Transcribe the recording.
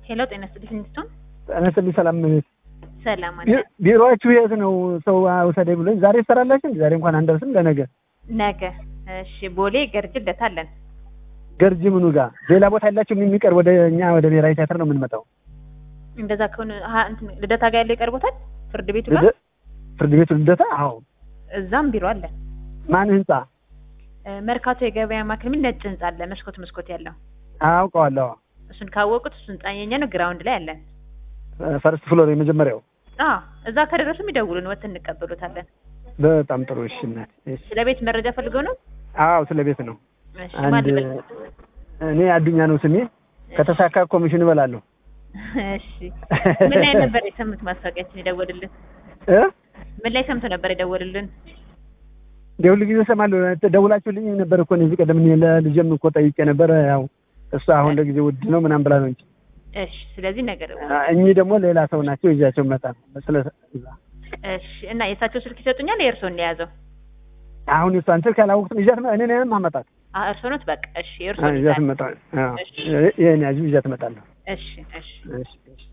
ሄሎ ጤና ይስጥልኝ እንድትሆን ጤና ይስጥልኝ ሰላም ቤት ሰላም አለ ቢ- ቢሮአችሁ የት ነው? ሰው ውሰደኝ ብሎኝ ዛሬ ትሰራላችሁ? እንዴ? ዛሬ እንኳን አንደርስም። ለነገ ነገ እሺ ቦሌ ገርጅ ልደታለን ገርጂ ምኑ ጋር ሌላ ቦታ ያላችሁ የሚቀር ወደ እኛ ወደ ብሔራዊ ቲያትር ነው የምንመጣው። እንደዛ ከሆነ ሀ- እንትን ልደታ ጋር ያለው ይቀርቦታል ፍርድ ቤቱ ጋር ልደ- ፍርድ ቤቱ ልደታ? አዎ። እዛም ቢሮ አለ ማን ህንጻ? እ፣ መርካቶ የገበያ ማዕከል የሚል ነጭ ህንጻ አለ መስኮት መስኮት ያለው አውቀዋለሁ። እሱን ካወቁት እሱን ጻኘኛ ነው ግራውንድ ላይ አለን ፈርስት ፍሎር የመጀመሪያው። አዎ እዛ ከደረሱም ይደውሉን ወጥ እንቀበሉታለን በጣም ጥሩ። እሺ እናት። እሺ። ስለ ቤት መረጃ ፈልገው ነው አዎ ስለ ቤት ነው። እሺ ማን አንድ ልበል እኔ አዱኛ ነው ስሜ። ከተሳካ ኮሚሽን እበላለሁ። እሺ ምን ላይ ነበር የሰሙት ማስታወቂያችን የደወሉልን እ ምን ላይ ሰምቶ ነበር የደወሉልን ሁል ጊዜ እሰማለሁ። ደውላችሁልኝ ነበር እኮ እዚህ ቀደም እኔ ለልጄም እኮ ጠይቄ ነበር። ያው እሷ አሁን ለጊዜ ውድ ነው ምናምን ብላ ነው እንጂ እሺ ስለዚህ ነገር እኚህ ደግሞ ሌላ ሰው ናቸው። ይዣቸው መጣ ስለ እሺ እና የእሳቸው ስልክ ይሰጡኛል የእርስዎን የያዘው አሁን እሷን ስልክ አላወቅሁትም። ይዣት እኔ ነኝ ማመጣት አ እርስዎ ኖት በቃ እሺ የእርስዎን ይዣት ይዛል መጣ ይሄን ያዙ ይዣት እመጣለሁ። እሺ እሺ እሺ እሺ